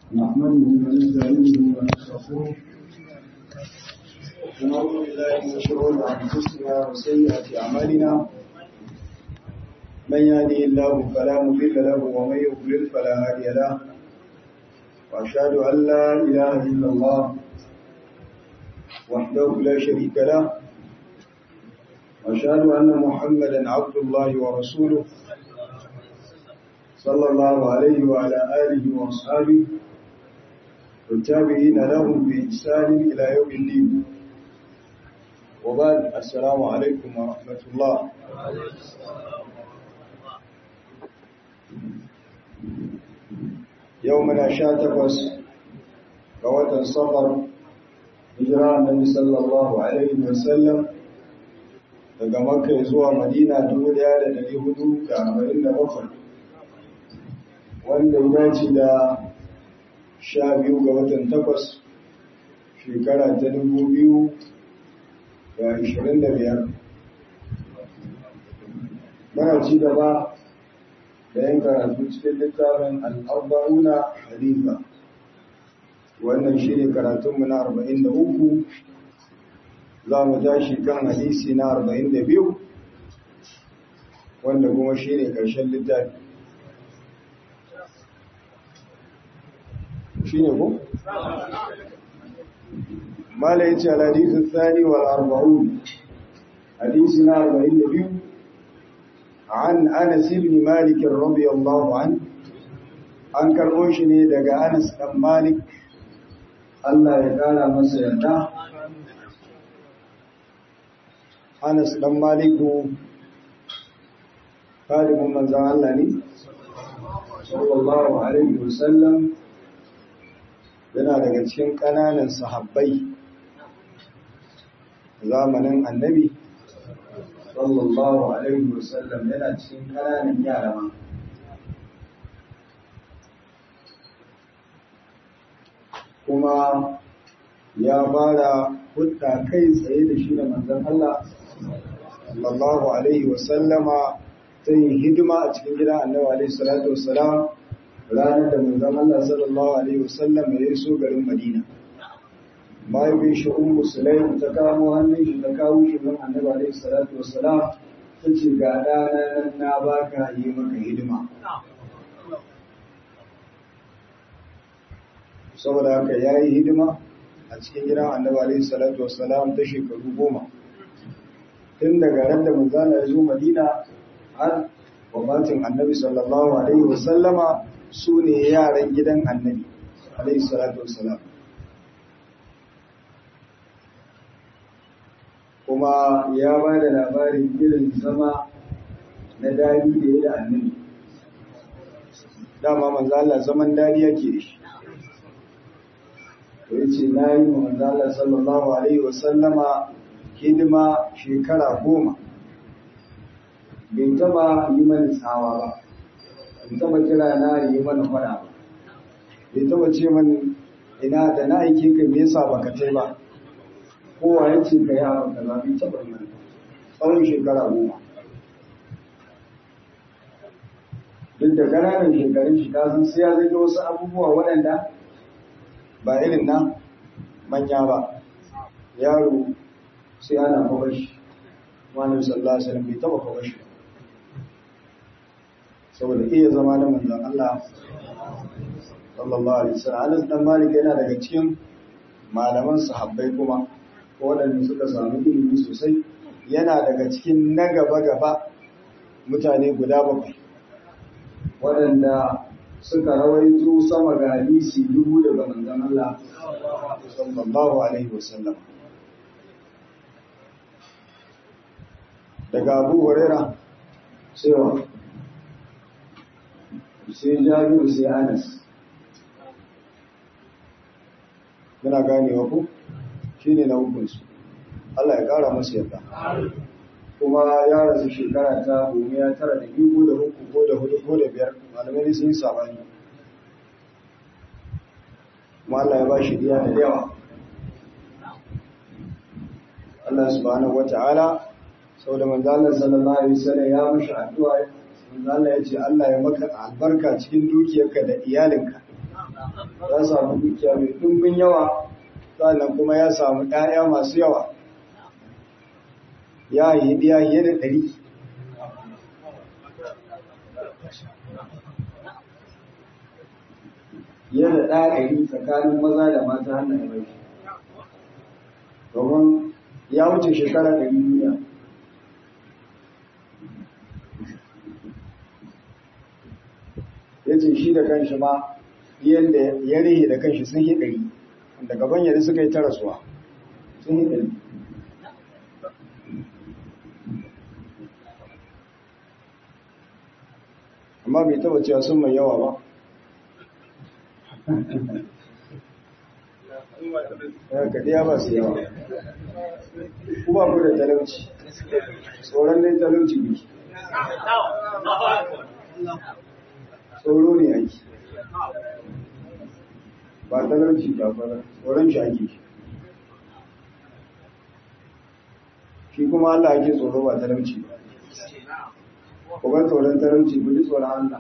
نحمده ونستعينه ونستغفره ونعوذ بالله من شرور انفسنا وسيئات اعمالنا من يهده الله فلا مضل له ومن يضلل فلا هادي له واشهد ان لا اله الا الله وحده لا شريك له واشهد ان محمدا عبد الله ورسوله صلى الله عليه وعلى آله وأصحابه والتابعين لهم بإحسان إلى يوم الدين وبعد السلام عليكم ورحمة الله يومنا شاتقس قوة الصفر هجرة النبي صلى الله عليه وسلم daga makka zuwa madina 1447 wanda ya dace da sha biyu ga watan takwas shekara ta dubu biyu da ashirin da biyar mana ci gaba da yin karatu cikin littafin al'arba'una halifa wannan shi ne karatunmu na arba'in da uku za mu tashi kan hadisi na arba'in da biyu wanda kuma shi ne ƙarshen littafi shi ne ko? mala ya ce alhadisun tsari wa arba'un hadisi na arba'in da biyu an anas ibn malik radiyallahu an an karɓo shi ne daga anas ɗan malik Allah ya ƙara masa yarda anas ɗan maliku kalimin manzan Allah ne sallallahu alaihi wasallam yana daga cikin ƙananan sahabbai zamanin annabi sallallahu alaihi wasallam yana cikin ƙananan yara ma kuma ya fara hudda kai tsaye da shi da manzon Allah sallallahu alaihi wasallama ta yin hidima a cikin gidan annabi alaihi salatu wassalam ranar da manzon Allah sallallahu alaihi wasallam ya iso garin Madina mahaifin shi ummu sulaim ta kamo hannun shi ta kawo shi nan annabi alaihi salatu wassalam ta ce ga ɗana nan na baka yi maka hidima saboda haka ya yi hidima a cikin gidan annabi alaihi salatu wassalam ta shekaru goma tun daga ran da manzon ya zo Madina har wafatin annabi sallallahu alaihi wasallama su ne yaran gidan annabi alaihi salatu wassalam kuma ya ba da labarin irin zama na dadi da ya da annabi dama manzo Allah zaman dadi yake da shi to yace na yi wa manzo Allah sallallahu alaihi wasallama hidima shekara goma bai taba yi mani tsawa ba bai taba kira na yi mana fada ba bai taba ce mani ina da na aike ka me yasa baka tai ba kowa ya ce ka yi abin da bai taba yi mani tsawon shekara goma duk da ƙananan shekarun shi ta san sai ya zage wasu abubuwa waɗanda ba irin na manya ba yaro sai ana kawar shi wani sallallahu alaihi wasallam bai taba kawar shi saboda iya zama da manzon Allah sallallahu alaihi wasallam Anas dan Malik yana daga cikin malaman sahabbai kuma waɗanda suka samu ilimi sosai yana daga cikin na gaba gaba mutane guda bakwai waɗanda suka rawaito sama ga hadisi dubu daga manzon Allah sallallahu alaihi wasallam daga Abu Hurairah cewa sai jabiru sai anas muna ganewa ku shi ne na hukunsu Allah ya ƙara masu yadda kuma ya rasu shekara ta domin ya tara da biyu da uku ko da hudu ko da biyar malamai sun yi sabani kuma Allah ya ba shi biya da yawa Allah subhanahu wa ta'ala sau da manzalar sallallahu alaihi wasallam ya mashi addu'a manzo Allah ya ce Allah ya maka albarka cikin dukiyarka da iyalinka ya samu dukiya mai ɗumbin yawa sannan kuma ya samu ‘ya'ya masu yawa ya yi ɗiya fiye da ɗari fiye da ɗari tsakanin maza da mata hannun rai domin ya wuce shekara ɗari duniya ya ce shi da kanshi ma yadda ya rihe da kanshi sun yi ɗari da gaban yadda suka yi tarasuwa sun yi ɗari amma bai taba cewa sun mai yawa ba ya kaɗiya ba su yawa kuma ku da talauci tsoron dai talauci biki tsoro ne ake ba talauci ba ba tsoron shi ake shi kuma Allah ake tsoro ba talauci ba ku bar tsoron talauci ku ji tsoron Allah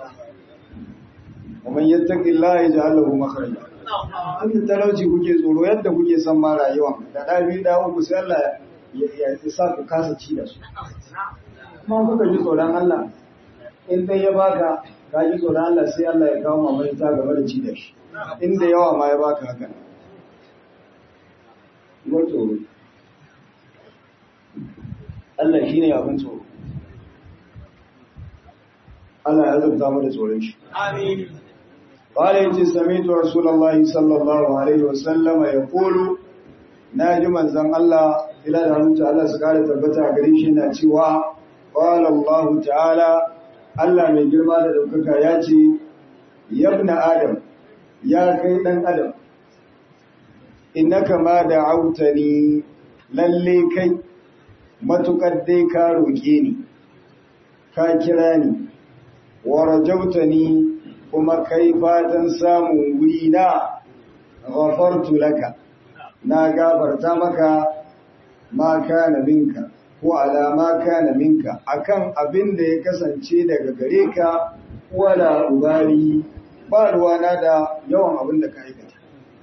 kuma yattaqi Allah ya ja'al lahu makhraja an talauci kuke tsoro yadda kuke san ma rayuwa da da biyu da uku sai Allah ya ya sa ku kasa ci da su kuma kuka ji tsoron Allah in dai ya baka ka ji tsoron Allah sai Allah ya kawo mamaki ta game da ci da shi inda yawa ma ya baka haka wato Allah shine abin tsoro Allah ya zubta mu da tsoron shi Amin. قال يتي سمعت رسول الله صلى الله عليه وسلم يقول ناجي منزن الله إلى دعوة الله سكالة تبتع قريشنا تيوا قال الله تعالى الله من جرما لدوكك ياتي يا ابن آدم يا كيدن آدم إنك ما دعوتني للي كي matuƙar ka roƙe ni ka kira ni wa rajautani kuma kai fatan samun wuri na ghafartu laka na gafarta maka ma kana minka ko alama kana minka akan abin da ya kasance daga gare ka wala ubari ba ruwana da yawan abin da ka aikata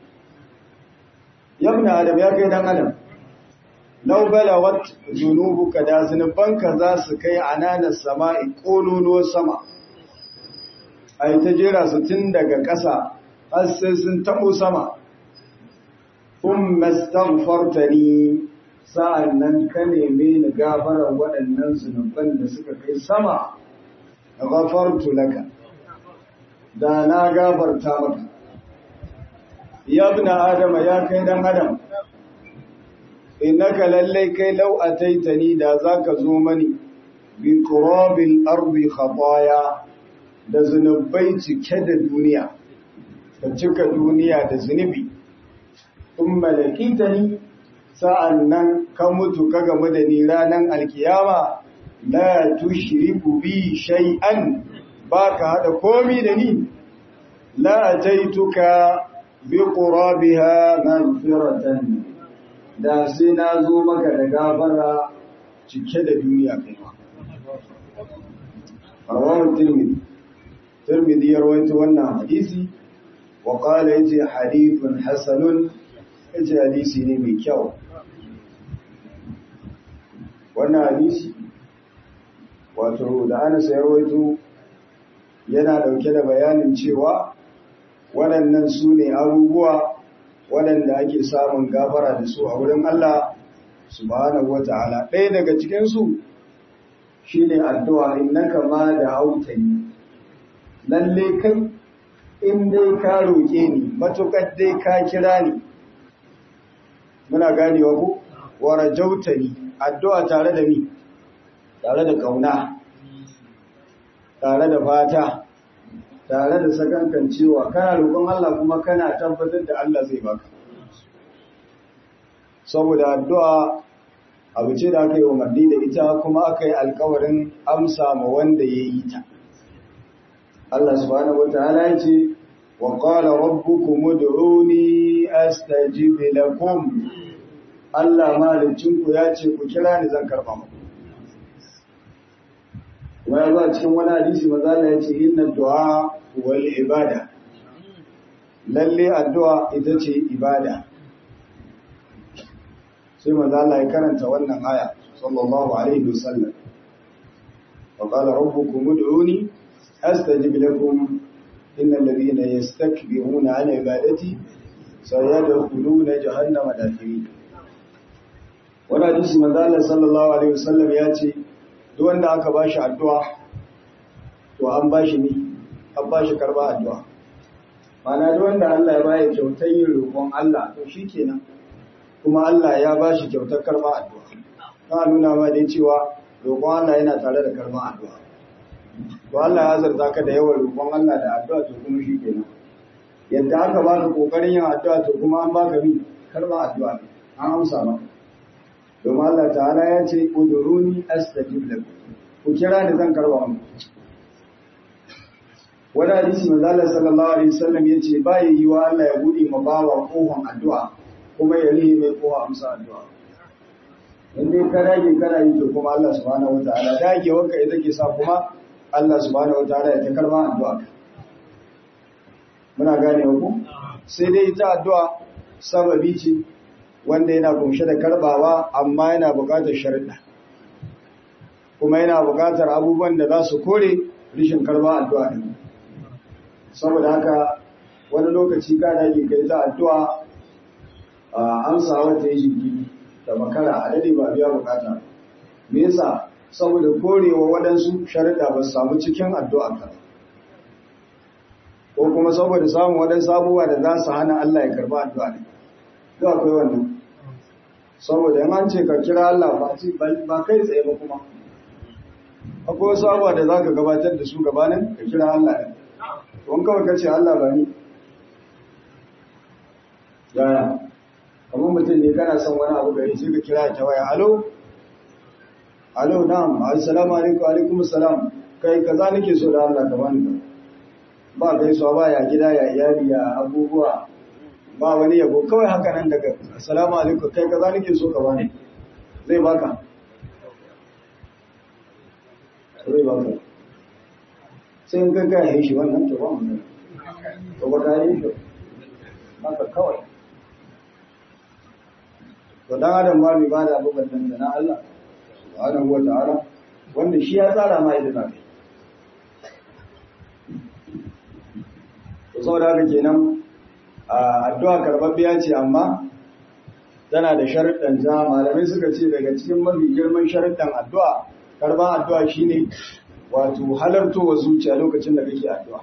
yabna adam ya kai dan adam law balawat zunubuka da zunubanka za su kai ananas sama'i kololuwar sama a yi ta jera su tun daga ƙasa har sai sun taɓo sama kun mastaghfartani sa'an nan ka neme ni gafarar waɗannan zunuban da suka kai sama da gafartu laka da na gafarta maka yabna adama ya kai dan adam innaka lallai kai lau ataitani da zaka zo mani bi qurabil ardi khataya da zunubai cike da duniya ka cika duniya da zunubi in malakita ni sa'an nan ka mutu ka gamu da ni ranar alkiyama la tushriku bi shay'an ba ka haɗa komi da ni la ataituka bi qurabiha maghfiratan da sai na zo maka da gafara cike da duniya kai ma rawahu tirmidhi tirmidhi ya rawaito wannan hadisi wa qala yace hadithun hasanun yace hadisi ne mai kyau wannan hadisi wato da Anas ya rawaito yana dauke da bayanin cewa waɗannan su ne abubuwa waɗanda ake samun gafara da su a wurin Allah subhanahu wata'ala ɗaya daga cikinsu shi ne addu'a innaka ma da hautani lalle kai in dai ka roƙe ni matuƙar dai ka kira ni muna ganewa ku wara jautani addu'a tare da ni tare da ƙauna tare da fata tare da sakankan cewa kana roƙon Allah kuma kana tabbatar da Allah zai baka saboda addu'a abu ce da aka yi umarni da ita kuma aka yi alkawarin amsa ma wanda ya yi ta Allah subhanahu wataala ya ce wa qala rabbukum ud'uni astajib lakum Allah malicinku ya ce ku kira ni zan karba muku kuma ya zo cikin wani hadisi maza Allah ya ce inna du'a wal ibada lalle addu'a ita ce ibada sai manzo Allah ya karanta wannan aya sallallahu alaihi wasallam wa qala rabbukum ud'uni astajib lakum innal ladhina yastakbiruna an ibadati sayadkhuluna jahannama dakhirin wannan hadisi manzo Allah sallallahu alaihi wasallam ya ce duk wanda aka bashi addu'a to an bashi ne an bashi karba addu'a mana duk wanda Allah ya bayar kyautar yin roƙon Allah to shikenan kuma Allah ya bashi kyautar karba addu'a na nuna ma dai cewa roƙon Allah yana tare da karban addu'a to Allah ya zarta ka da yawan roƙon Allah da addu'a to kuma shikenan yadda aka baka kokarin yin addu'a to kuma an baka mi karba addu'a an amsa maka domin Allah ta'ala ya ce uduruni astajib lakum ku kira ni zan karba muku wani hadisi manzo Allah sallallahu alaihi wasallam yace ba yi wa Allah ya bude ma bawa kohon addu'a kuma ya rihe mai kowa amsa addu'a in dai ka dage kana yi to kuma Allah subhanahu wataala dage wanka ita ke sa kuma Allah subhanahu wataala ya ta karba addu'a muna gane ku sai dai ita addu'a sababi ce wanda yana kunshe da karbawa amma yana buƙatar sharuɗa kuma yana buƙatar abubuwan da za su kore rishin karba addu'a din saboda haka wani lokaci ka dage kai ta addu'a a amsa wata yi jiki da makara a dade ba biya bukata me yasa saboda korewa waɗansu sharuɗa ba su samu cikin addu'a ka ko kuma saboda samun waɗansu abubuwa da za su hana Allah ya karba addu'a ne duk akwai wannan saboda in an ce ka kira Allah ba kai tsaye ba kuma akwai wasu abubuwa da za ka gabatar da su gabanin ka kira Allah ne wani kawai ka ce Allah ba ni yaya kamar mutum ne kana son wani abu gari sai ka kira ta waya alo alo na'am assalamu alaikum alaikum assalam kai kaza nake so da Allah ka bani ka ba gaisuwa ba ya gida ya iyali ya abubuwa ba wani yabo kawai haka nan daga assalamu alaikum kai kaza nake so ka bani zai baka zai baka sai in gaga ya yi shi wannan to ba mu to ba ka yi shi haka kawai to dan adam ba mai bada abubuwan da na Allah subhanahu wa ta'ala wanda shi ya tsara ma yadda zaka to saboda haka kenan addu'a karbabbiya ce amma tana da sharuɗan ta malamai suka ce daga cikin mafi girman sharuɗan addu'a karban addu'a shine wato halartowa zuciya lokacin da kake addu'a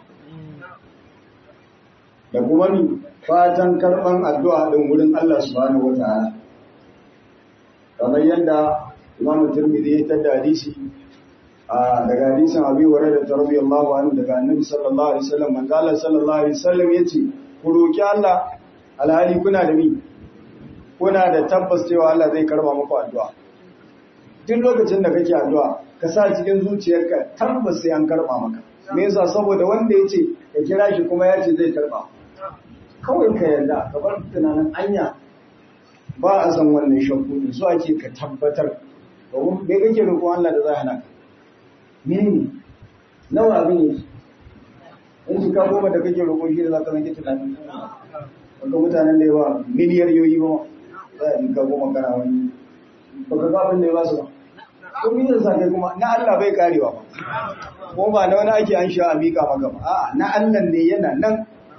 da kuma ni fatan karban addu'a din wurin Allah subhanahu wataala kamar yadda Imam Tirmidhi ya tada hadisi a daga hadisin Abi Hurairah radiyallahu anhu daga Annabi sallallahu alaihi wasallam manzo Allah sallallahu alaihi wasallam yace ku roki Allah alhali kuna da mi kuna da tabbas cewa Allah zai karba muku addu'a duk lokacin da kake addu'a ka sa cikin zuciyarka tabbas sai an karba maka me yasa saboda wanda yace ka kira shi kuma yace zai karba kawai ka yarda ka bar tunanin anya ba a san wannan shakku din so ake ka tabbatar domin me kake roƙon Allah da zai hana ka mene nawa abin yake in shi ka goma da kake roƙon shi da za ka zanke tunanin wanda mutanen da yawa miliyar yoyi ba za a ka goma kana wani ba ka ga abin da ya ba su ba ko miliyan sa kai kuma na Allah bai karewa ba ko ba na wani ake an sha a mika maka ba a'a na Allah ne yana nan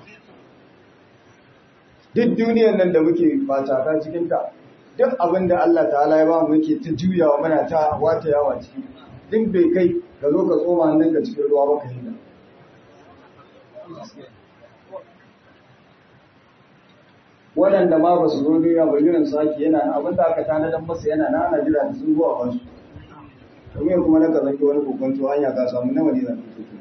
duk duniyar nan da muke fatata cikin ta duk abin da Allah ta'ala ya ba mu muke ta juyawa muna ta wata yawa ciki duk bai kai ka zo ka tsoma hannun ka cikin ruwa baka hinda waɗanda ma ba su zo duniya ba irin su ake yana abin da aka tanadar masa yana na ana jira da sun zuwa bansu domin kuma na ka zaki wani kokonto hanya ka samu nawa ne zan fito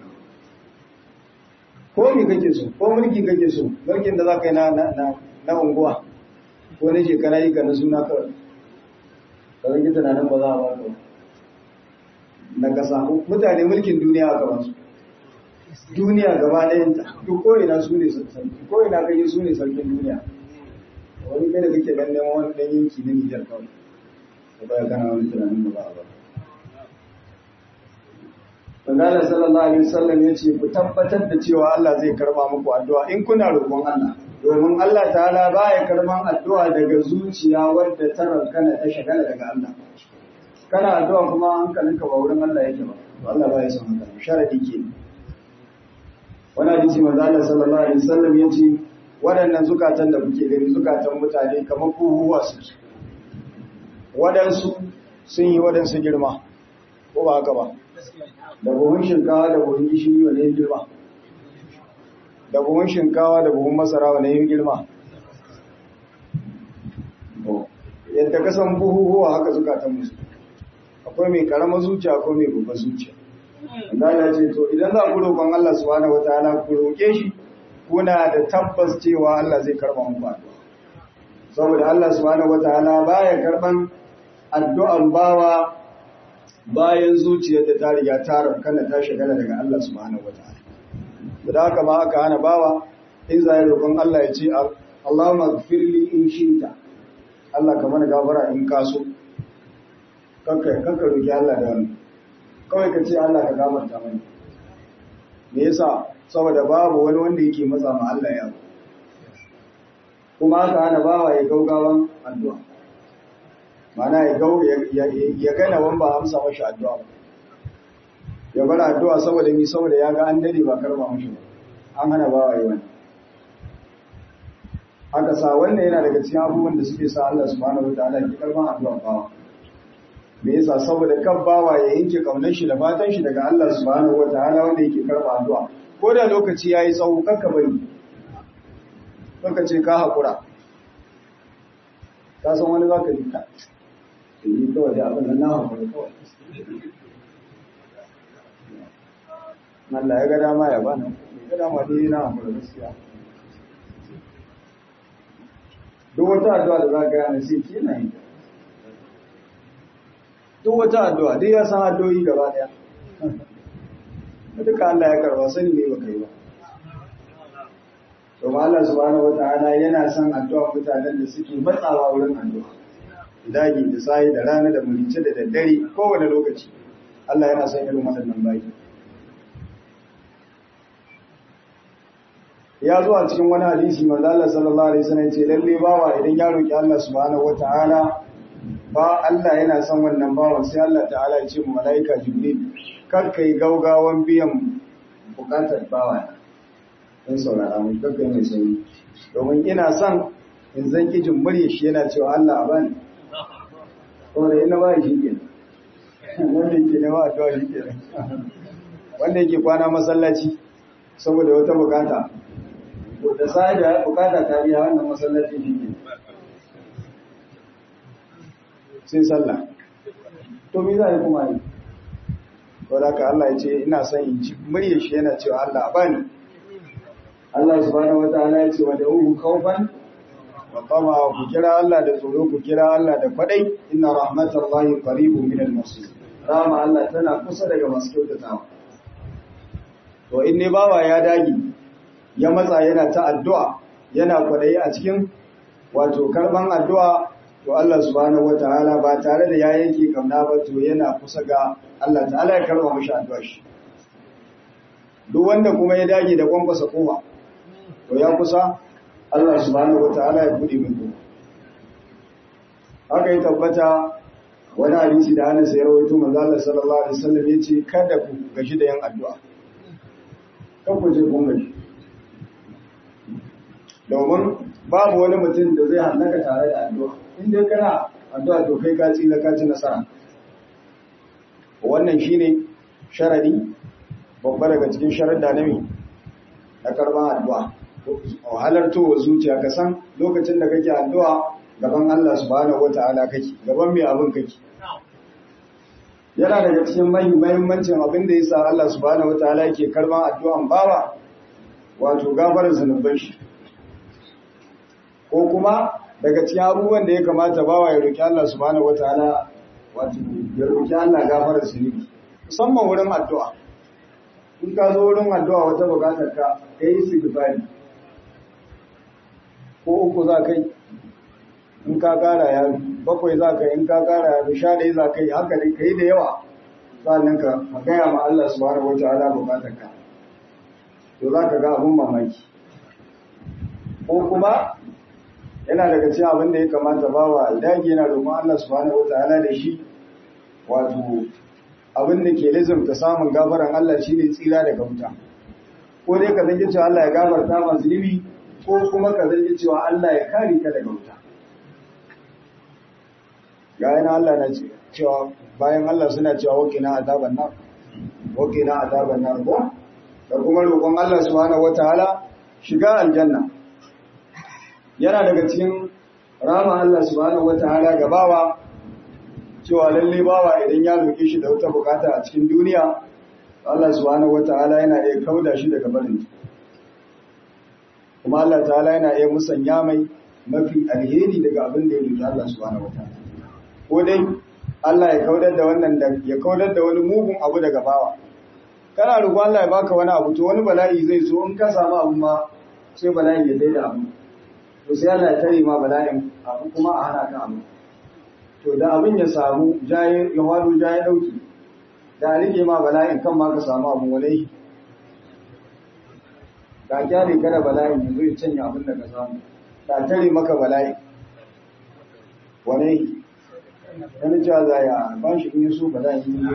ko me kake so ko mulki kake so mulkin da za ka yi na na na unguwa ko na shekara yi ka na suna kawai ka zaki tunanin ba za a ba ka na kasa mutane mulkin duniya a gaban su duniya gaba ɗayanta duk ko ina su ne sarki ko ina kai su ne sarkin duniya wani kai da kake dan neman wani dan yanki na Nijar kawai ka baya kana wani tunanin ba za a ba Manzala sallallahu alaihi wasallam ya ce ku tabbatar da cewa Allah zai karba muku addu'a in kuna roƙon Allah domin Allah ta'ala baya karban addu'a daga zuciya wadda ta rankana ta shagala daga Allah kana addu'a kuma hankalinka ba wurin Allah yake ba to Allah baya son haka sharadi ke wani hadisi manzo Allah sallallahu alaihi wasallam ya ce waɗannan zukatan da kuke gani zukatan mutane kamar kuhuwa suke waɗansu sun yi waɗansu girma ko ba haka ba da buhun shinkawa da buhun gishiri wane yin girma da buhun shinkawa da buhun masara wane yin girma yadda kasan buhuhuwa haka zukatan musu akwai mai karamar zuciya akwai mai babbar zuciya Allah ce to idan za ku roƙon Allah subhanahu wataala ku roƙe shi kuna da tabbas cewa Allah zai karba muku addu'a saboda Allah subhanahu wataala baya karban addu'an bawa bayan zuciyar da ta riga ta rankana ta shagala daga Allah subhanahu wataala da haka ma aka hana bawa in zai roƙon Allah ya ce Allahumma ighfirli in shita Allah ka mana gafara in ka so kanka kanka roki Allah da wannan kawai ka ce Allah ka gafarta mana me yasa saboda babu wani wanda yake matsa ma Allah ya kuma aka hana bawa ya gaugawan addu'a mana ya gau ya gana wan ba amsa mashi addu'a ba ya bar addu'a saboda mi saboda ya ga an dade ba karba mashi ba an hana bawa yi wani haka sa wannan yana daga cikin abubuwan da suke sa Allah subhanahu wataala ki karban addu'a bawa me yasa saboda kan bawa ya yanke kaunar shi da fatan shi daga Allah subhanahu wataala wanda yake karba addu'a ko da lokaci yayi tsawo kakka bari kanka ce ka hakura ka san wani zaka ji ka yi kawai da abin da na hakura kawai Allah ya ga dama ya bani ya ga dama dai na hakura gaskiya duk wata addu'a da za ka yana sai ke na yi duk wata addu'a dai ya san addu'o'i gaba daya duka Allah ya karba sani ne ba kai ba to Allah subhanahu wata'ala yana son addu'a mutanen da suke matsawa wurin addu'a dagi da sai da rana da mulice da daddare kowane lokaci Allah yana son irin waɗannan bayi ya zo a cikin wani hadisi manzo Allah sallallahu alaihi wasallam ce lalle bawa idan ya roki Allah subhanahu wataala ba Allah yana son wannan bawan sai Allah ta'ala ya ce mu malaika jibril kar kai gaugawan biyan bukatar bawa dan saurara mu kar kai mai sauri domin ina son in zan ki jin murya shi yana cewa Allah a bani saboda ina ba shi ke wanda yake na ba addu'a shi ke wanda yake kwana masallaci saboda wata bukata da sai da bukata ta biya wannan masallacin shi ne sai sallah to me za a yi kuma yi wadda ka Allah ya ce ina son in ci murya shi yana cewa Allah bani Allah subhanahu wa ta'ala ya ce wa da uhu kaufan wa tama ku kira Allah da tsoro ku kira Allah da kwadai inna rahmatallahi qaribun minal muslimin rama Allah tana kusa daga masu kyautatawa to in ne bawa ya dage ya matsa yana ta addu'a yana kwadayi a cikin wato karban addu'a to Allah subhanahu wataala ba tare da ya yanke kamna ba to yana kusa ga Allah ta'ala ya karba mashi addu'a shi duk wanda kuma ya dage da kwankwasa kowa to ya kusa Allah subhanahu wataala ya bude mai kowa haka yi tabbata wani hadisi da Anas ya rawaito manzo Allah sallallahu alaihi wasallam yace kada ku gaji da yin addu'a kan ku je kun gaji domin babu wani mutum da zai hallaka tare da addu'a in dai kana addu'a to kai ka tsira ka ci nasara wannan shine sharadi babba daga cikin sharadda na mi na karban addu'a halartowa zuciya ka san lokacin da kake addu'a gaban Allah subhanahu wata'ala kake gaban mai abin kake yana daga cikin mahimmancin abin da yasa Allah subhanahu wata'ala yake karban addu'an bawa wato gafarar zunuban shi ko kuma daga cikin abubuwan da ya kamata bawa ya roki Allah subhanahu wataala wato ya roki Allah gafarar zunubi musamman wurin addu'a in ka zo wurin addu'a wata bukatar ka kai istighfari ko uku za kai in ka kara ya bakwai za ka in ka kara ya sha dai za kai haka dai kai da yawa sannan ka gaya ma Allah subhanahu wataala bukatarka to za ka ga abun mamaki ko kuma yana daga cikin abin da ya kamata bawa dage yana roƙon Allah subhanahu wataala da shi wato abin da ke lizumta samun gafaran Allah shine tsira daga wuta ko dai ka zange cewa Allah ya gafarta ma zunubi ko kuma ka zange cewa Allah ya kare ka daga wuta ga yana Allah na cewa bayan Allah suna cewa wakina azaban nar wakina azaban nar ko da kuma roƙon Allah subhanahu wataala shiga aljanna yana daga cikin rama Allah subhanahu wataala ga bawa cewa lalle bawa idan ya roƙe shi da wata bukata a cikin duniya Allah subhanahu wataala yana iya kauda shi daga barin kuma Allah ta'ala yana iya musanya mai mafi alheri daga abin da ya roƙi Allah subhanahu wataala ko dai Allah ya kaudar da wannan da ya kaudar da wani mugun abu daga bawa kana roƙo Allah ya baka wani abu to wani bala'i zai zo in ka samu abu ma sai bala'i ya daida abu to sai Allah ya tare ma bala'in abu kuma a hana ka abu to da abin ya samu jaye ya wado jaye dauki da rike ma bala'in kan ma ka samu abu walai da kyale kada bala'in ya zo ya canya abin da ka samu da tare maka bala'i walai wani cewa za ya ba shi in yi so bala'in yi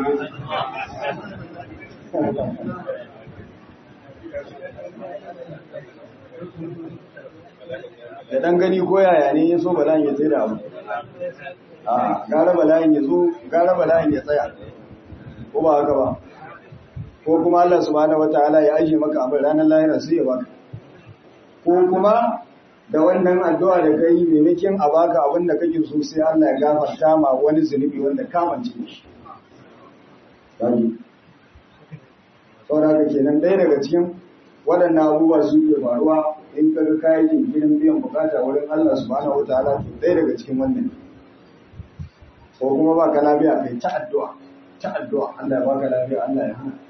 da dan gani ko yaya ne ya so bala'in ya tsaye da abu a gara bala'in ya zo gara bala'in ya tsaya ko ba haka ba ko kuma Allah subhanahu wataala ya aje maka abin ranar lahira sai ya baka ko kuma da wannan addu'a da kai maimakon a baka abin da kake so sai Allah ya gafarta ma wani zunubi wanda kamance shi Kaji. saboda kenan ɗaya daga cikin waɗannan abubuwa su ke faruwa in ka ga kayan jinkirin biyan bukata wurin Allah subhanahu wataala to ɗaya daga cikin wannan ko kuma ba ka lafiya kai ta addu'a ta addu'a Allah ya baka lafiya Allah ya hana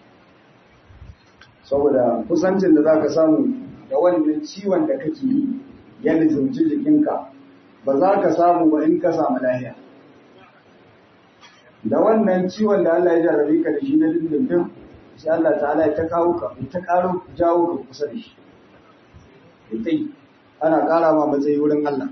saboda kusancin da zaka samu da wannan ciwon da kake yi ya lizumci jikinka ba za ka samu ba in ka samu lafiya da wannan ciwon da Allah ya jarabe ka da shi na dindindin sai Allah ta'ala ya ta kawo ka ta karo jawo ka kusa da shi ita ana kara ma matsayi wurin Allah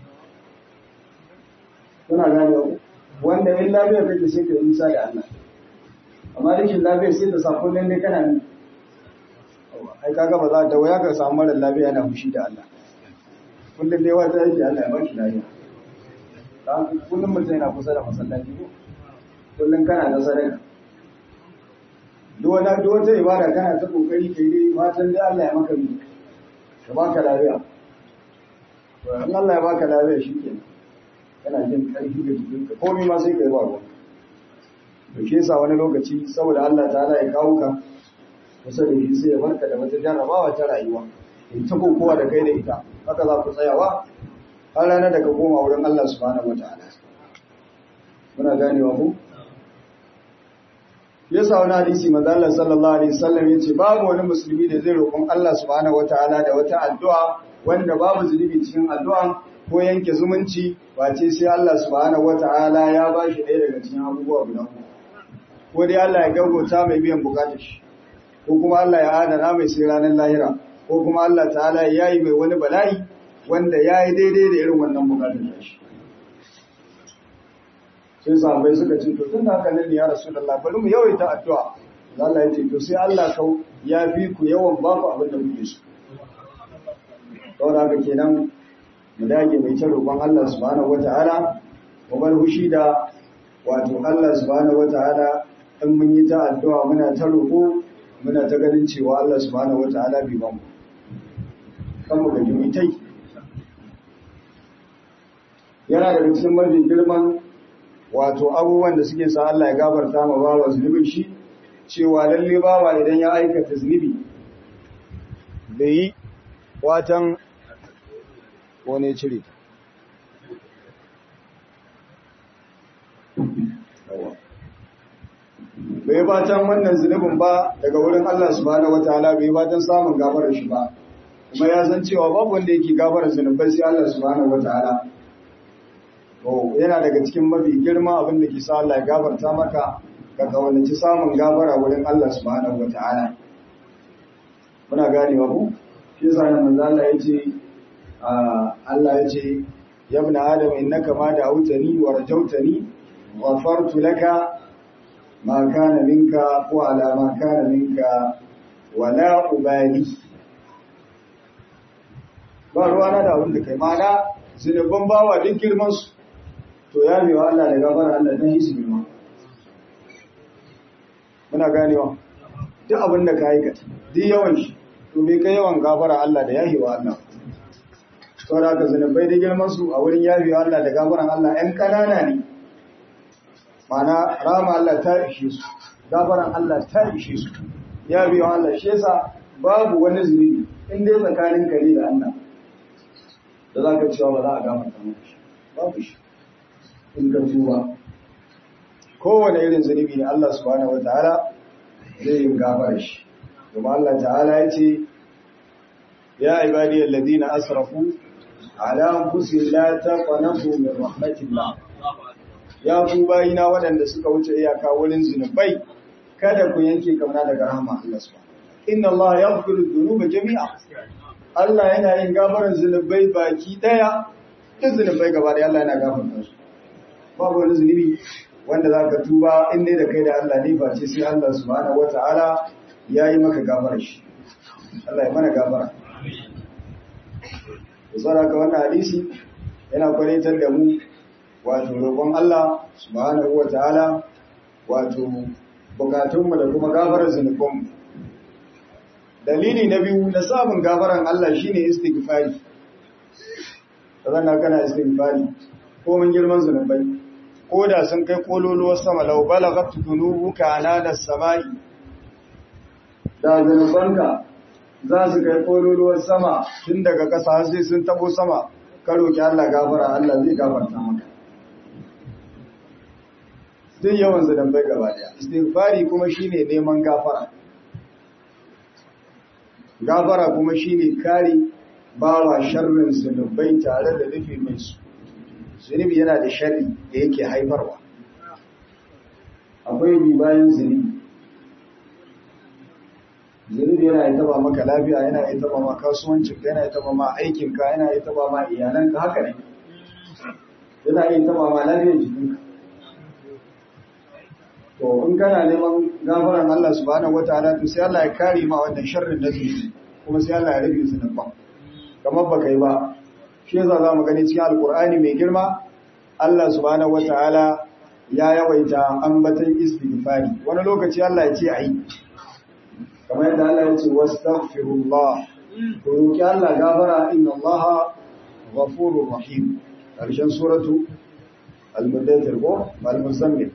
kuna gane ku wanda in lafiya kake sai ka yi nisa da Allah amma rikin lafiya sai ta sa kullum dai kana ni ai kaga ba za ta waya ka samu mara lafiya yana fushi da Allah kullum dai wata yake Allah ya ba shi lafiya kullum mutum yana kusa da masallaci ko kullum kana da sadaka duk wata duk wata ibada kana ta kokari kai dai fatan dai Allah ya maka mi ka baka lafiya to in Allah ya baka lafiya shikenan kana jin karfi da jikinka komai ma sai kai ba ruwa to shi yasa wani lokaci saboda Allah ta'ala ya kawo ka kusa da shi sai ya barka da wata jarrabawa ta rayuwa in ta kokowa da kai da ita haka za ku tsayawa har ranar da ka koma wurin Allah subhanahu wataala muna ganewa ku yasa wani hadisi manzo Allah sallallahu alaihi wasallam yace babu wani musulmi da zai roƙon Allah subhanahu wataala da wata addu'a wanda babu zunubi cikin addu'a ko yanke zumunci face sai Allah subhanahu wataala ya bashi ɗaya daga cikin abubuwa guda uku ko dai Allah ya gaugauta mai biyan bukatar shi ko kuma Allah ya adana mai sai ranar lahira ko kuma Allah ta'ala ya yi mai wani bala'i wanda ya yi daidai da irin wannan bukatar shi sai sahabbai suka ce to tun da haka ne ya rasulullah bari mu yawaita addu'a Allah ya ce to sai Allah kau ya fi ku yawan ba ku abin da kuke so saboda haka kenan mu dage mai ta roƙon Allah subhanahu wataala mu bar hushi da wato Allah subhanahu wataala in mun yi ta addu'a muna ta roƙo muna ta ganin cewa Allah subhanahu wataala bai ba mu kan mu gaji mu tai yana da cikin mafi girman wato abubuwan da suke sa Allah ya gafarta ma bawa zunubin shi cewa lalle bawa idan ya aikata zunubi da yi watan wane cire bai fatan wannan zunubin ba daga wurin Allah subhanahu wataala bai fatan samun gafarar shi ba kuma ya san cewa babu wanda yake gafarar zunubai sai Allah subhanahu wataala to yana daga cikin mafi girma abin da ke sa Allah ya gafarta maka ka kawallaci samun gafara wurin Allah subhanahu wata'ala muna ganewa ku shi yasa nan manzo Allah yace Allah yace ya ibn adam innaka ma da'awtani wa rajawtani ghafartu laka ma kana minka wa ala ma kana minka wala ubali ba ruwana da abin da kai mana zinubban bawa duk girman su to ya mewa Allah da gafara Allah dan yi su girma muna ganewa duk abin da ka aikata duk yawan shi to bai kai yawan gafara Allah da yahiwa Allah saboda haka zunubai da girman su a wurin yahiwa Allah da gafaran Allah ɗan ƙanana ne mana rama Allah ta ishe su gafaran Allah ta ishe su yahiwa Allah shi yasa babu wani zunubi in dai tsakanin kare da Allah da za ka cewa ba za a gafarta maka shi babu shi in ka tuba kowane irin zunubi ne Allah subhanahu wataala zai yi gafara shi kuma Allah ta'ala ya ce ya ibadiyal ladina asrafu ala anfusihim la taqnatu min rahmatillah ya ku bayina waɗanda suka wuce iyaka wurin zunubai kada ku yanke kauna daga rahama Allah subhanahu inna Allah yaghfiru dhunuba jami'a Allah yana yin gafaran zunubai baki daya duk zunubai gaba da Allah yana gafarta su babu wani zunubi wanda za ka tuba in dai da kai da Allah ne ba ce sai Allah subhanahu wata'ala ya yi maka gafara shi Allah ya mana gafara da tsara ka wannan hadisi yana kwaritar da mu wato roƙon Allah subhanahu wata'ala wato bukatunmu da kuma gafarar zunubanmu dalili na biyu na samun gafaran Allah shine istighfari da zan kana istighfari ko mun girman zunubai ko da sun kai kololuwar sama lau balagat dunubuka ananas samai da zanubanka za su kai kololuwar sama tun daga ƙasa har sai sun tabo sama ka roki Allah gafara Allah zai gafarta maka duk yawan zanubai gaba daya istighfari kuma shine neman gafara gafara kuma shine kare bawa sharrin zanubai tare da nufi mai su zunubi yana da shari da yake haifarwa akwai bi bayan zunubi zunubi yana yi taba maka lafiya yana yi taba ma kasuwancinka yana yi taba ma aikinka yana yi taba ma iyalanka haka ne yana yi taba ma lafiyar jikinka to in kana neman gafaran Allah subhanahu wataala to sai Allah ya kare ma wannan sharrin da zunubi kuma sai Allah ya rufe zunuban kamar baka yi ba shi yasa za mu gani cikin alkur'ani mai girma Allah subhanahu wataala ya yawaita ambatan istighfari wani lokaci Allah ya ce ayi kamar yadda Allah ya ce wastaghfirullah ku roki Allah gafara inna Allah ghafurur rahim karshen suratu al-mudaththir ko al-muzammil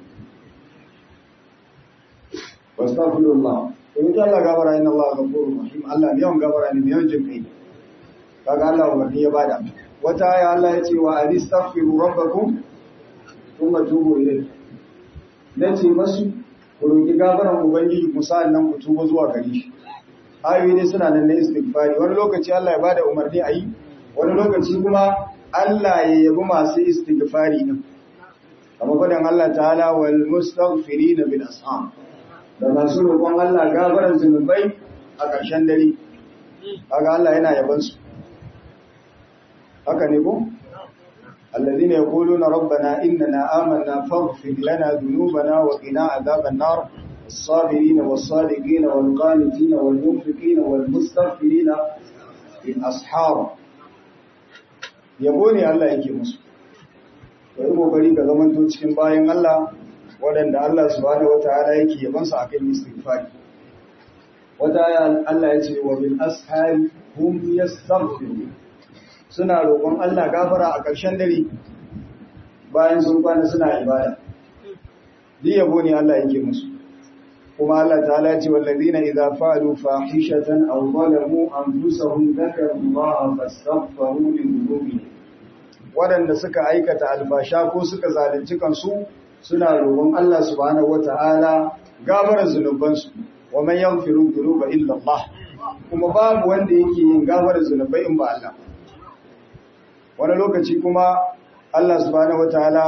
wastaghfirullah ku roki Allah gafara inna Allah ghafurur rahim Allah ne yawan gafara ne yawan jinkai kaga Allah umarni ya bada wata aya Allah ya ce wa alistaghfiru rabbakum thumma tubu ilayhi nace masu ku roki gafaran ubangiji ku sa'an nan ku tuba zuwa gare shi ayoyi ne suna nan na istighfari wani lokaci Allah ya bada umarni ayi wani lokaci kuma Allah ya yabi masu istighfari din kamar fadan Allah ta'ala wal mustaghfirina bil asham da masu roƙon Allah gafaran zunubai a ƙarshen dare kaga Allah yana yaban su haka ne ko الذين يقولون ربنا إننا آمنا فاغفر لنا ذنوبنا وقنا عذاب النار الصابرين والصادقين والقانتين والمنفقين والمستغفرين بالأصحاب yabo ne Allah yake musu wai kokari ka zaman to cikin bayan Allah waɗanda Allah subhanahu wataala yake yabansu akan istighfari wata aya Allah ya ce wa bil ashari hum yastaghfirun suna roƙon Allah gafara a ƙarshen dare bayan sun kwana suna ibada. Duk yabo ne Allah yake musu. Kuma Allah ta'ala ce wallazina idza fa'alu fahishatan aw zalamu anfusahum dhakaru Allah fastaghfiru li dhunubihim. Waɗanda suka aikata alfasha ko suka zalunci kansu suna roƙon Allah subhanahu wata'ala gafarar zunubansu wa man yaghfiru dhunuba illa Allah. Kuma babu wanda yake yin gafarar zunubai in ba Allah. wani lokaci kuma Allah subhanahu wataala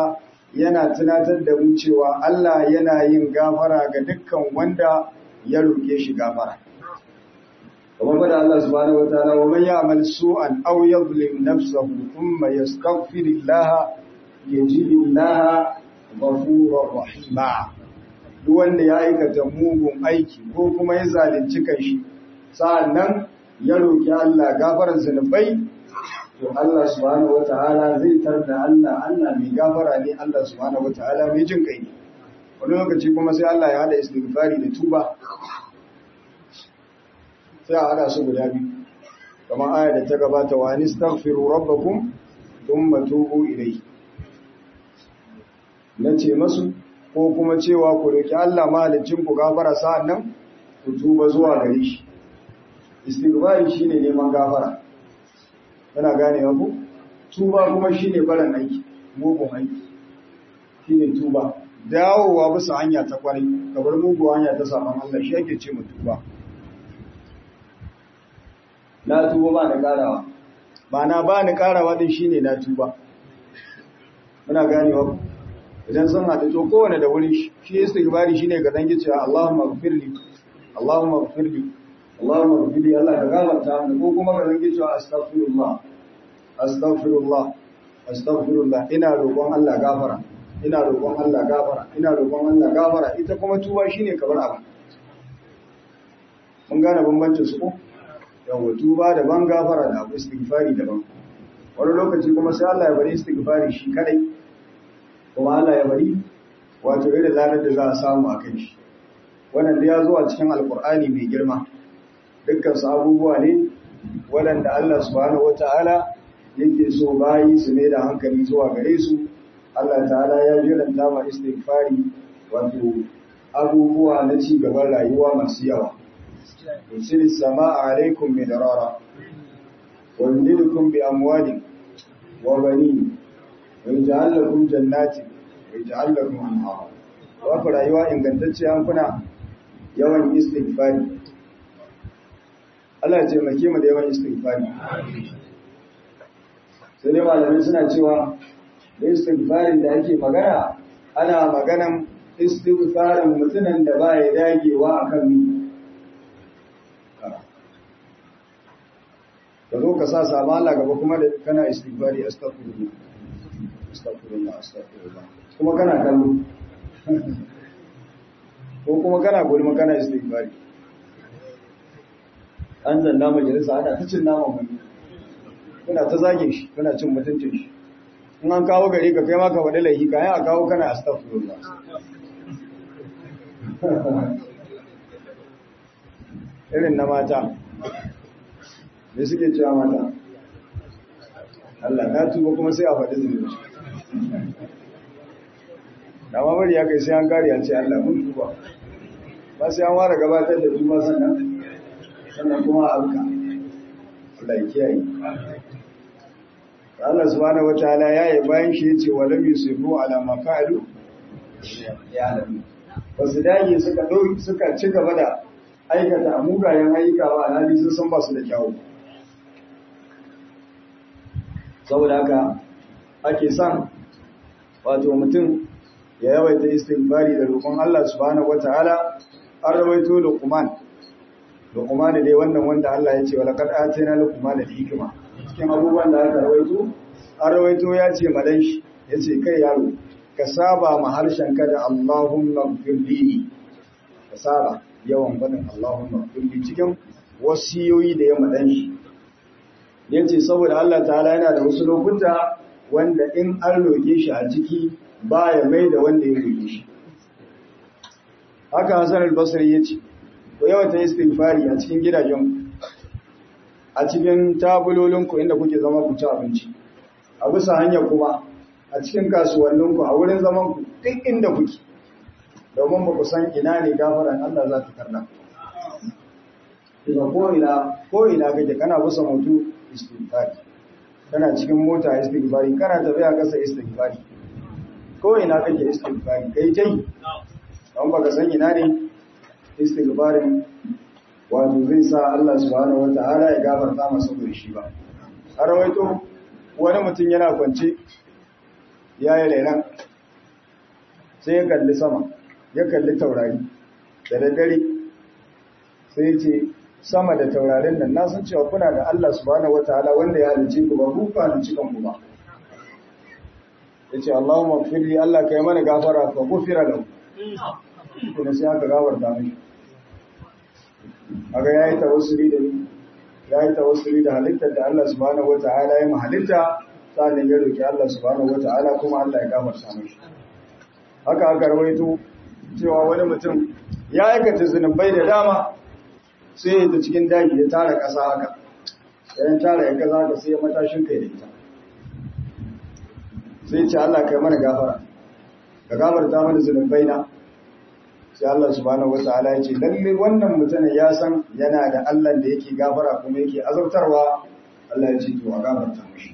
yana tunatar da mu cewa Allah yana yin gafara ga dukkan wanda ya roke shi gafara kamar fada Allah subhanahu wataala wa man ya'mal su'an aw yadhlim nafsahu thumma yastaghfirillaha yajidillaha ghafurur rahima duk wanda ya aikata mugun aiki ko kuma ya zalunci kanshi sa'annan ya roki Allah gafarar zunubai to Allah subhanahu wataala zai tarda Allah Allah mai gafara ne Allah subhanahu wataala mai jin kai ne wani lokaci kuma sai Allah ya hada istighfari da tuba sai a hada su guda biyu kamar aya da ta gabata wa nistaghfiru rabbakum thumma tubu ilayhi nace masu ko kuma cewa ku roki Allah mahalicin ku gafara sa'annan ku tuba zuwa gare shi istighfari shine neman gafara kana gane ku tuba kuma shine barin aiki mugun aiki shine tuba dawowa bisa hanya ta kwarai kabar mugu hanya ta saman Allah shi yake ce mu tuba na tuba ba da karawa ba na ba ni karawa din shine na tuba muna ganewa idan sun haɗu to kowane da wuri shi istighfari shine ga dangi cewa Allahumma ighfirli Allahumma ighfirli Allahumma ighfirli Allah ka gafarta mu ko kuma ga dangi cewa astaghfirullah astaghfirullah astaghfirullah ina roƙon Allah gafara ina roƙon Allah gafara ina roƙon Allah gafara ita kuma tuba shine kamar abu mun gane bambancin su ko yawa tuba daban gafara da abu istighfari daban wani lokaci kuma sai Allah ya bari istighfari shi kadai kuma Allah ya bari wato irin lanar da za a samu a kan shi wannan da ya zo a cikin alkur'ani mai girma dukkan su abubuwa ne waɗanda Allah subhanahu wata'ala yake so bayi su ne da hankali zuwa gare su Allah ta'ala ya jiranta ma istighfari wato abubuwa na ci gaban rayuwa masu yawa yusil sama'a alaikum midrara wa yumdidukum bi amwalin wa banin wa yaj'al lakum jannatin wa yaj'al lakum anhara wa fa rayuwa ingantacciya an kuna yawan istighfari Allah ya taimake mu da yawan istighfari sai dai malamai suna cewa da istighfarin da ake magana ana maganan istighfarin mutumin da ba ya dagewa akan mi ka zo ka sa sama Allah gaba kuma da kana istighfari astaghfirullah astaghfirullah astaghfirullah kuma kana kallo ko kuma kana gulma kana istighfari an zanna majalisa ana ta cin naman wani kuna ta zage shi kuna cin mutuncin shi in an kawo gari ka kai ma ka faɗi laifi kayan a kawo kana astaghfirullah irin na mata me suke cewa mata Allah na tuba kuma sai a faɗi zunubi da ma bari ya kai sai an kare a ce Allah mun tuba ba sai an ware gabatar da tuba sannan sannan kuma a alka Allah ya kiyaye Allah subhanahu wataala ya yi bayan shi yace wa lam yusifu ala ma fa'alu ya alamu wasu dage suka dauki suka ci gaba da aikata mugayen ayyuka ba alhali sun san ba su da kyawu saboda haka ake son wato mutum ya yawaita istighfari da roƙon Allah subhanahu wataala an rawaito Luqman Luqman dai wannan wanda Allah ya ce wa laqad atayna Luqman al-hikma cikin abubuwan da aka rawaito an rawaito ya ce madan shi yace kai yaro ka saba ma harshen ka da Allahumma ighfirli ka saba yawan fadin Allahumma ighfirli cikin wasiyoyi da ya madan shi yace saboda Allah ta'ala yana da wasu lokuta wanda in an roke shi a ciki baya mai da wanda ya roke shi haka Hassan al-Basri yace ku yawata istighfari a cikin gidajen a cikin tabulolinku inda kuke zama ku ci abinci a bisa hanya kuma a cikin kasuwanninku a wurin zaman ku duk inda kuke domin ba ku san ina ne gafaran Allah za ta karna kuma ko ina ko ina kake kana bisa mutu istighfari kana cikin mota istighfari kana tafiya kasa istighfari ko ina kake istighfari kai tai don baka san ina ne istighfarin wato zai sa Allah subhanahu wata'ala ya gafarta masa shi ba a rawaito wani mutum yana kwance ya yi lailan sai ya kalli sama ya kalli taurari da daddare sai ya ce sama da taurarin nan na san cewa kuna da Allah subhanahu wataala wanda ya halice ku ba ku ka halice kanku ba yace Allahumma ighfirli Allah kai mana gafara fa gufira lahu kuma sai aka gafarta mishi aga yayi tawassuli da ni yayi tawassuli da halittar da Allah subhanahu wataala ya halitta sannan ya roki Allah subhanahu wataala kuma Allah ya gafarta mishi haka aka rawaito cewa wani mutum ya aikata zunubai da dama sai ya ta cikin daji ya tara ƙasa haka yayin tara ya kaza haka sai ya matashin kai da ita sai ce Allah kai mana gafara ka gafarta mana zunubai na sai Allah subhanahu wata'ala ya ce lalle wannan mutumin ya san yana da Allah da yake gafara kuma yake azabtarwa Allah ya ce to a gafarta mishi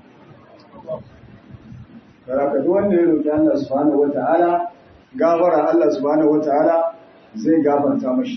Baraka duk wanda ya roki Allah subhanahu wata'ala gafara Allah subhanahu wata'ala zai gafarta mishi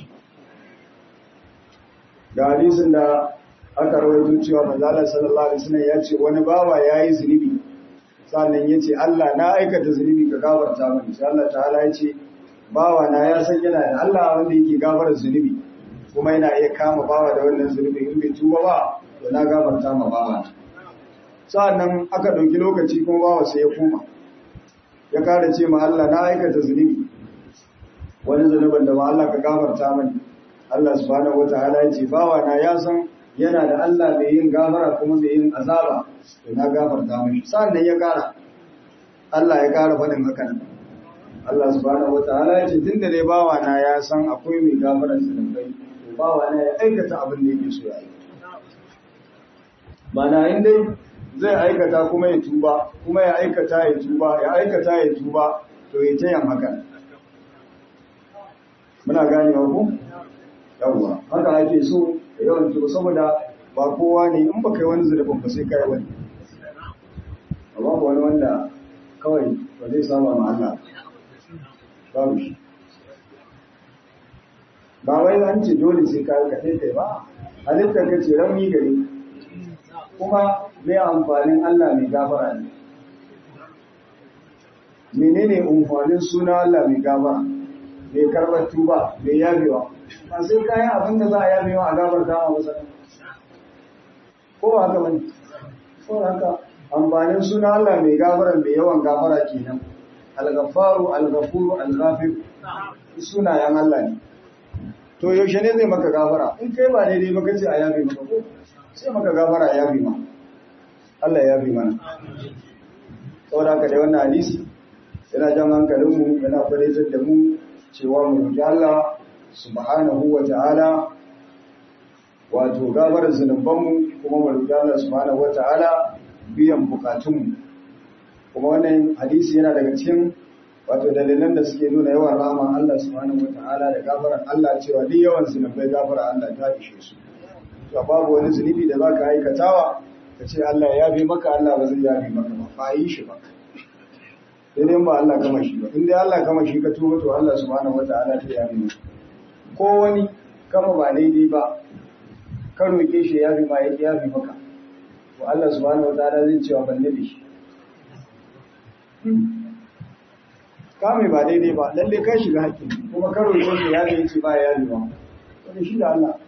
ga hadisin da aka rawaito cewa manzo Allah sallallahu alaihi wasallam ya ce wani bawa yayi zunubi sannan ya ce Allah na aikata zunubi ka gafarta mani sai Allah ta'ala ya ce bawa na ya san yana da Allah wanda yake gafara zunubi kuma yana iya kama bawa da wannan zunubi in bai tuba ba to na gafarta ma bawa sannan aka ɗauki lokaci kuma bawa sai ya koma ya kare ce ma Allah na aikata zunubi wani zunubin da ba Allah ka gafarta mani Allah subhanahu wataala ya ce bawa na ya san yana da Allah mai yin gafara kuma mai yin azaba to na gafarta mashi sannan ya kara Allah ya kara faɗin hakan Allah subhanahu wataala ya ce tunda dai bawa na ya san akwai mai gafara zunubai to bawa na ya aikata abin da yake so ya yi mana in dai zai aikata kuma ya tuba kuma ya aikata ya tuba ya aikata ya tuba to ya tayan hakan muna ganewa ku yawwa haka ake so da yawan tuba saboda ba kowa ne in ba kai wani zurfin ba sai kai wani amma ba wani wanda kawai ba zai saba ma Allah babu shi ba wai an ce dole sai kai ka kai kai ba halittar ka ce rauni gare kuma mai amfanin Allah mai gafara ne menene amfanin suna Allah mai gafara mai karbar tuba mai yabewa ba sai kayan abin da za a yabewa a gabar dama masa ko ba haka bane ko haka amfanin suna Allah mai gafara mai yawan gafara kenan al-ghafaru al-ghafuru al-ghafir sunayen Allah ne to yaushe ne zai maka gafara in kai ba daidai ba kace a yabe maka ko sai maka gafara ya yabe ma Allah ya yabe mana saboda haka dai wannan hadisi yana jan hankalinmu yana fadaitar da mu cewa mu roki Allah subhanahu wa ta'ala wato gafarar zunubanmu kuma mu roki Allah subhanahu wa ta'ala biyan bukatunmu kuma wannan hadisi yana daga cikin wato dalilan da suke nuna yawan rahama Allah subhanahu wa ta'ala da gafarar Allah cewa duk yawan zunubai gafara Allah ta ishe su to babu wani zunubi da zaka aikatawa ka ce Allah ya yabe maka Allah ba zai yabe maka ba ba yi shi ba sai dai ba Allah kama shi ba in dai Allah kama shi ka tuba to Allah subhanahu wataala ta yabe maka ko wani kama ba daidai ba ka roke shi yabe ma ya yabe maka to Allah subhanahu wataala zai cewa ban nabi shi kame ba daidai ba lalle kai shiga hakki kuma ka roke shi yabe yace ba ya yabe ba to shi da Allah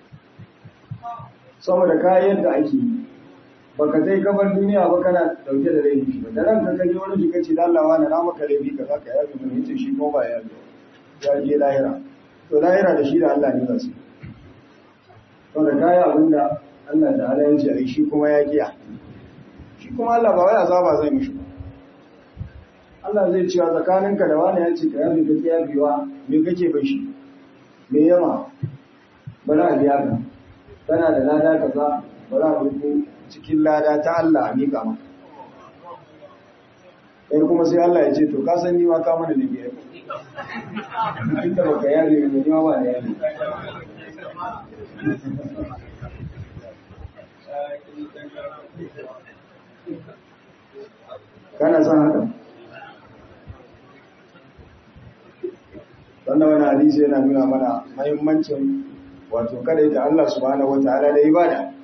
saboda kayan da ake yi baka sai kamar duniya ba kana dauke da laifi ba da ranka kaje wani jika ce da Allah wani na maka laifi ka zaka yafi mun yace shi ko ba ya yi ya je lahira to lahira da shi da Allah ne ba su to da kaya abinda Allah da Allah ya ce ai shi kuma ya kiya shi kuma Allah ba wai azaba zai mishi ba Allah zai ce tsakaninka da wani ya ce ka yafi ka kiya biwa me kake bai shi me yama bala a biya ka kana da lada kaza bala a rubu cikin lada ta Allah a miƙa maka. Kai kuma sai Allah ya ce, To, ka san niwa ka mana da biyar. Duk da baka yare mai niwa ba da yare. Kana son haka? Wannan wani hadisi yana nuna mana mahimmancin wato kada ita Allah subhanahu wa ta'ala da ibada.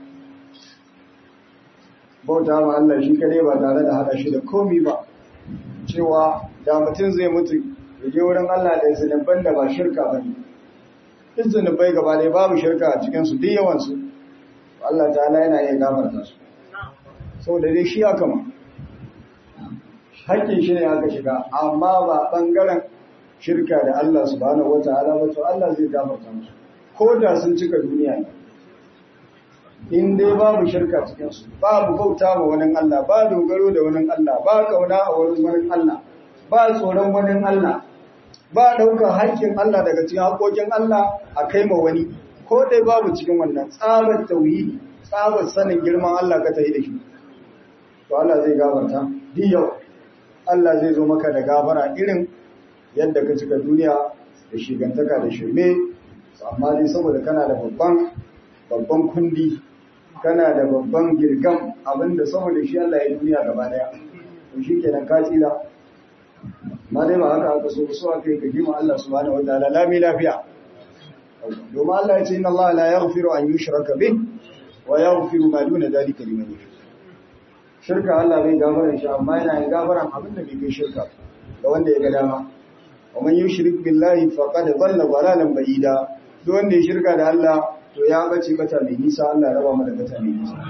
bauta ma Allah shi kadai ba tare da hada shi da komi ba cewa da mutum zai mutu ya je wurin Allah da zunuban da ba shirka ba ne duk zunubai gaba ɗaya babu shirka a cikinsu duk yawansu Allah ta'ala yana iya gafarta su saboda dai shi aka ma hakkin shi ne aka shiga amma ba ɓangaren shirka da Allah subhanahu wata'ala ba to Allah zai gafarta musu ko da sun cika duniya ne in dai babu shirka cikinsu babu bauta ma wani Allah ba dogaro da wani Allah ba kauna a wurin wani Allah ba tsoron wani Allah ba ɗaukar haƙƙin Allah daga cikin haƙoƙin Allah a kai ma wani ko dai babu cikin wannan tsabar tauhidi tsabar sanin girman Allah ka tayi da shi to Allah zai gafarta duk yau Allah zai zo maka da gafara irin yadda ka cika duniya da shigantaka da shirme amma dai saboda kana da babban babban kundi kana da babban girgam abinda saboda shi Allah ya duniya gaba daya to shikenan ka tsira ma dai ba haka aka so so aka yi ka jima Allah subhanahu wa ta'ala lami lafiya domin Allah ya ce inna Allah la yaghfiru an yushraka bih wa yaghfiru ma duna dhalika liman yasha shirka Allah bai gafara shi amma yana yin gafaran abin da bai kai shirka ga wanda ya ga dama wa man yushrik billahi faqad dhalla dhalalan ba'ida duk wanda ya shirka da Allah to ya bace bata mai nisa Allah raba mu da bata mai nisa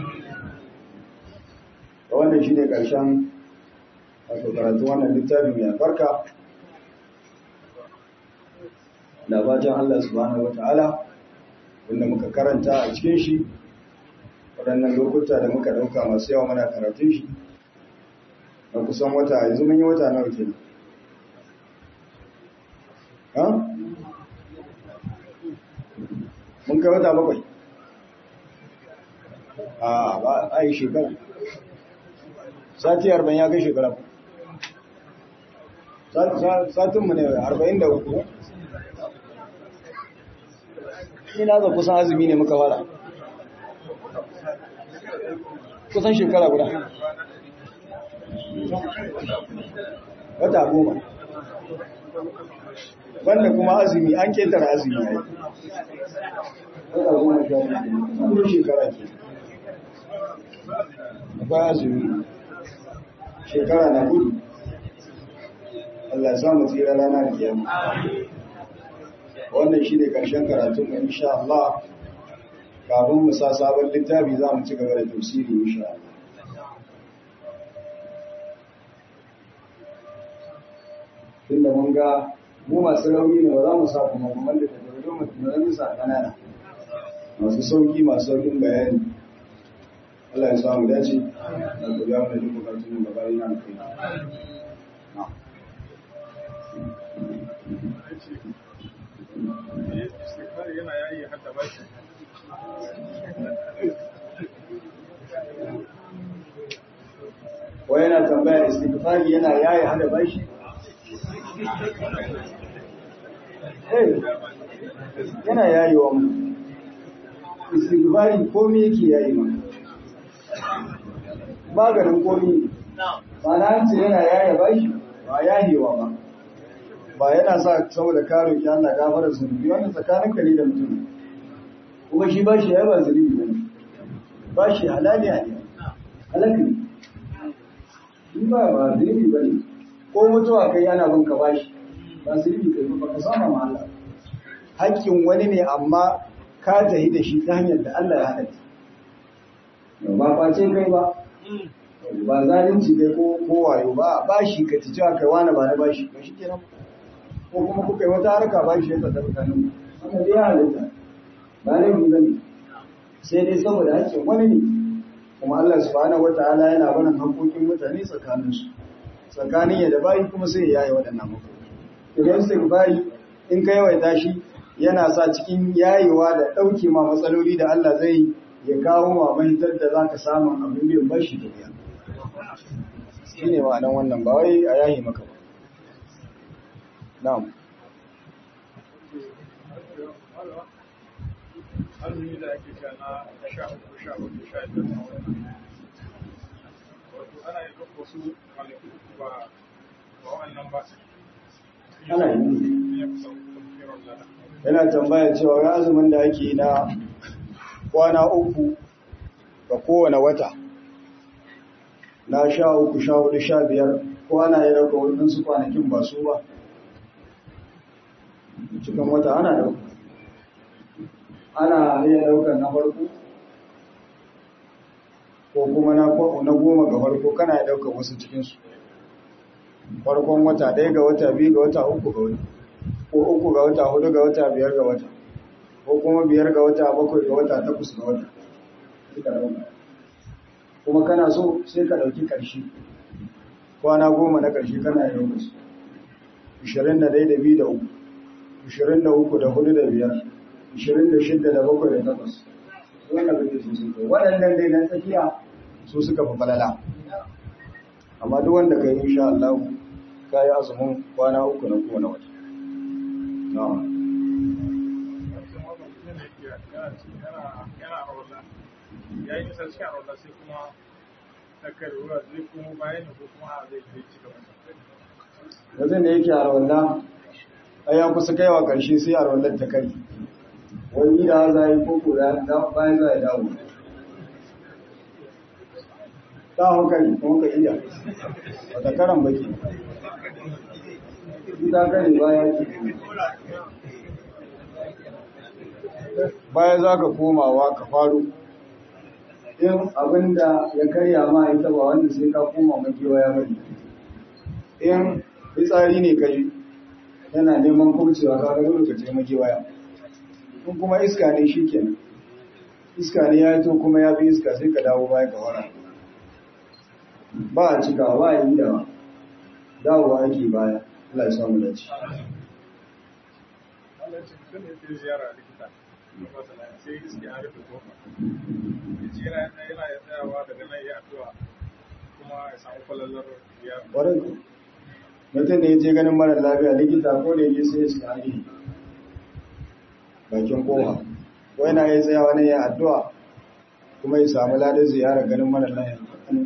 wannan shine karshen wato karatu wannan littafin mai albarka da bacin Allah subhanahu wata'ala wanda muka karanta a cikin shi waɗannan lokuta da muka ɗauka masu yawa mana karatun shi na kusan wata yanzu mun yi wata nawa ke ha? mun kai wata bakwai a ba a yi shekara sati arba'in ya kai shekara satinmu ne arba'in da uku ina ga kusan azumi ne muka fara kusan shekara guda wata goma wanda kuma azumi an ketara azumi ya yi wata goma sha biyu shekara ke akwai azumi shekara na gudu Allah ya samu tsira rana da kiyama wannan shi ne ƙarshen karatun mu insha Allah kafin mu sa sabon littafi za mu ci gaba da tafsiri insha Allah tunda mun ga mu masu rauni ne ba za mu sa kuma kuma da tafiye mu tunanin sa kanana masu sauki masu saukin bayani Allah ya samu dace da ku biya mana duk bukatun mu gaba yana kai yana yayi hadda bashi wai yana tambaya istighfari yana yaye hada bashi hey yana yayewa mu istighfari komai yake yayi ma maganin komai ba na ce yana yaye bashi ba yayewa ba ba yana sa saboda karo ki Allah gafara zunubi wannan tsakanin ka ne da mutum kuma shi bashi ya ba zunubi bane bashi halali ne halaka ne in ba ba zunubi bane ko mutuwa kai ana bin ka bashi ba zunubi kai ba ka sama ma Allah hakkin wani ne amma ka tahi da shi ta hanyar da Allah ya halatta ba face kai ba ba zalunci kai ko ko wayo ba bashi ka ci cewa kai wani ba na bashi ba shi kenan ko kuma kuka yi wata harka ba shi ya tsada tsakanin wannan dai ya halitta ba laifi ba ne sai dai saboda hakkin wani ne kuma Allah subhanahu wata'ala yana barin haƙoƙin mutane tsakanin su tsakanin ya da bayi kuma sai ya yaye waɗannan haƙoƙi idan sai bayi in ka yawaita shi yana sa cikin yayewa da ɗauke ma matsaloli da Allah zai ya kawo ma mahitar da za ka samun abin biyan bashi da biya shi ne ma'anan wannan ba wai a yayi maka ba na'am azumi da ake sha na sha uku sha hudu sha biyar na wani wato ana yin duk wasu kwanaki uku ba ba wannan ba ana yi ya fi sau tafiyar lada yana tambaya cewa ga azumin da ake yi na kwana uku ga kowane wata na sha uku sha hudu sha biyar ko ana yi raka waɗansu kwanakin ba su ba cikin wata ana ɗauka ana iya ɗaukar na farko ko kuma na na goma ga farko kana ya ɗaukar wasu cikinsu farkon wata ɗaya ga wata biyu ga wata uku ga wata ko uku ga wata hudu ga wata biyar ga wata ko kuma biyar ga wata bakwai ga wata takwas ga wata suka ɗauka kuma kana so sai ka ɗauki ƙarshe kwana goma na ƙarshe kana yi ɗaukar su ishirin da ɗaya da biyu da uku ishirin da uku da hudu da biyar ishirin da shidda da bakwai da takwas wannan kake so sun kai waɗannan dai na tsakiya su suka fi falala amma duk wanda ka yi insha Allah ka yi azumin kwana uku na kowane wata na'am ya yi nisa cikin arola sai kuma takar ruwa zai kuma bayan ko kuma a zai kai ci gaba wajen da yake arwalla a ya kusa kaiwa ƙarshe sai arwallar ta kai wani da za yi koko da bayan za a dawo ta hankali kuma ka iya wata karan baki ita kare baya ce baya za ka komawa ka faru in abinda ya karya ma ita ba wanda sai ka koma makewaya bane in fitsari ne kai yana neman kurcewa ka ga dole ka je makewaya in kuma iska ne shikenan iska ne ya to kuma ya fi iska sai ka dawo baya ka fara ba a cika ba a yi da dawowa ake baya Allah ya samu dace Allah ce mutum ne ke ziyara likita sai iske an rufe kofa yace yana yana ya tsayawa daga nan ya addu'a kuma ya samu falalar ya ƙwarai ku mutum da ya je ganin mara lafiya likita ko da yake sai ya shiga hali bakin kowa ko yana ya tsayawa ne ya addu'a kuma ya samu ladar ziyarar ganin mara lafiya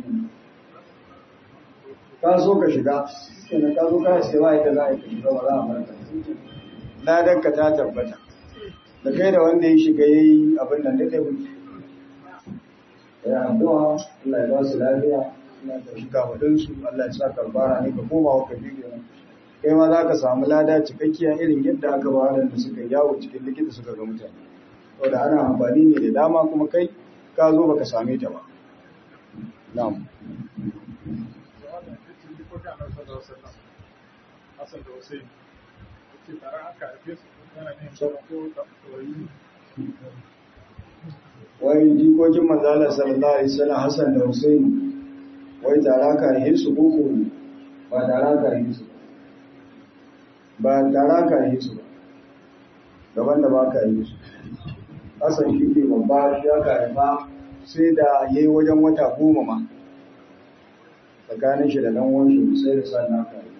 ka so ka shiga kenan ka zo ka sai wa ita za a yi ka shiga ba za a barka ladar ka ta tabbata da kai da wanda ya shiga ya yi abin nan da ɗaya kuke ya addu'a Allah ya ba su lafiya Allah ya shiga waɗansu Allah ya sa karbara ne ka koma wa kabiru kai ma za ka samu lada cikakkiya irin yadda aka ba waɗanda suka yawo cikin likita suka ga mutane saboda ana amfani ne da dama kuma kai ka zo baka same ta ba na'am wannan cikin jikokin annabi sallallahu alaihi wasallam Hassan da Hussein ce tare aka haife su yana ne ko da koyi wai jikokin manzala sallallahu alaihi wasallam Hassan da Hussein wai tara ka yi su koko ba tara ka yi su ba tara ka yi su ba gaban da ba ka yi su Hassan shi ke babba shi aka haifa sai da ya yi wajen wata goma ma tsakanin shi da ɗan wanshi sai da sa na ka yi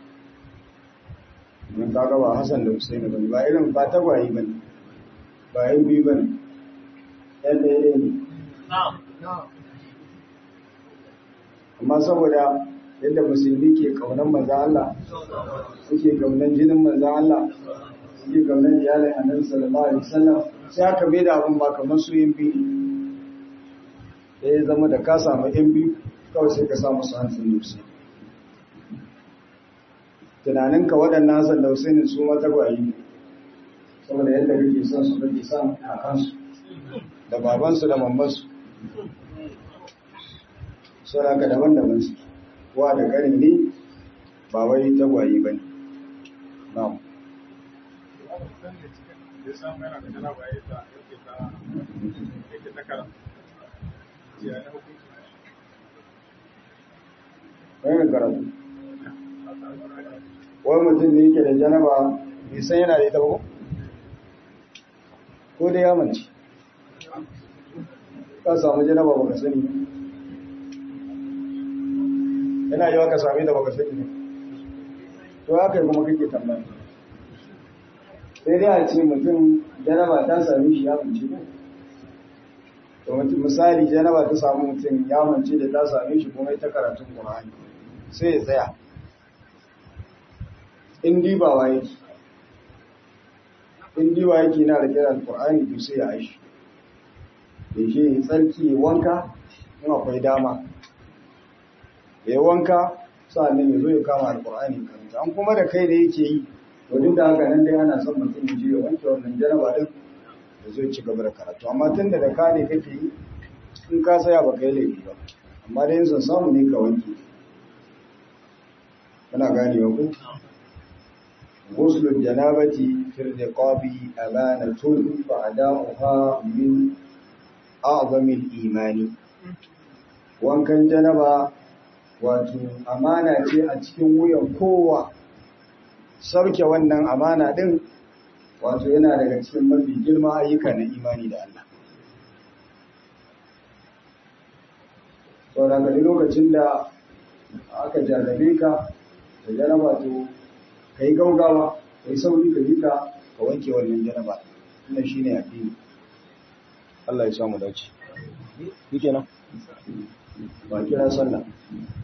mun kaga ba Hassan da Hussein ba ba irin ba tagwaye ba ne ba yan biyu ba ne yan ɗaya ne amma saboda yadda musulmi ke kaunan manzan Allah suke kaunan jinin manzan Allah suke kaunan iyalin annabi sallallahu alaihi wasallam sai aka bai da abun ba kamar su yin biyu da ya zama da ka samu yan biyu kawai sai ka samu su hansun nusi tunaninka waɗannan hasan da husainin su mata gwayi saboda yadda kake son su kake son kakansu da babansu da mamansu suna ka daban-daban su wa da ƙari ne ba wai tagwaye ba ne na'am ya samu yana da janaba ya ta yake ta yake ta karanta ya ne hukunci wani karatu wani mutum ne yake da janaba bai san yana da ita ba ko? ko da ya manci ka samu janaba baka sani ba yana yi ka sami da baka sani ne to haka yi kuma kake tambaya sai dai a ce mutum janaba ta sami shi ya manci ne to mutum misali janaba ta samu mutum ya manci da ta same shi kuma ita karatun Qur'ani sai ya tsaya in dibawa yake in diba yake na da kiran Qur'ani to sai ya aishi ya je tsarki wanka in akwai dama ya wanka sa'annan ya zo ya kama alƙur'ani karanta an kuma da kai da yake yi to duk da haka nan dai ana son mutum ya je ya wanke wannan janaba din da zai ci gaba da karatu amma tun da da ka ne kake yi in ka saya ba ka yi laifi ba amma dai yin samu ne ka wanke kana ganewa ku غسل الجنابة في الرقاب أمانة فأداؤها من أعظم الإيمان wankan janaba wato amana ce a cikin wuyan kowa sauke wannan amana din wato yana daga cikin mafi girma ayyuka na imani da Allah saboda ga lokacin da aka jarrabe ka da janaba to ka yi gaugawa ka yi sauri ka yi ka ka wanke wannan janaba wannan shine addini Allah ya samu dace. Yake nan? Ba kira sallah.